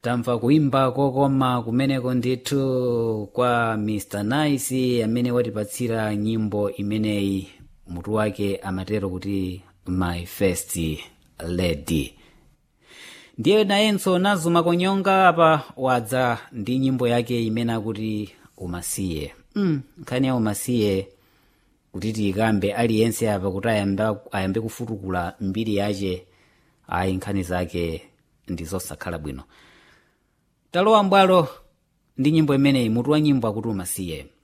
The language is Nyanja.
tamva kuimba kokoma kumeneko ndithu kwa mr nice amene watipatsira nyimbo imeneyi mutu wake amatero kuti my first lady ndiye nayenso nazuma konyonga apa wadza ndi nyimbo yake imene akuti umasiye mm, nkhani ya umasiye kuti tiyikambe aliyense apa kuti ayambe, ayambe kufutukula mbiri yace ayi nkhani zake ndizosakhala bwino talowa mbwalo ndi nyimbo imeneyi mutu wa nyimbo akuti umasiye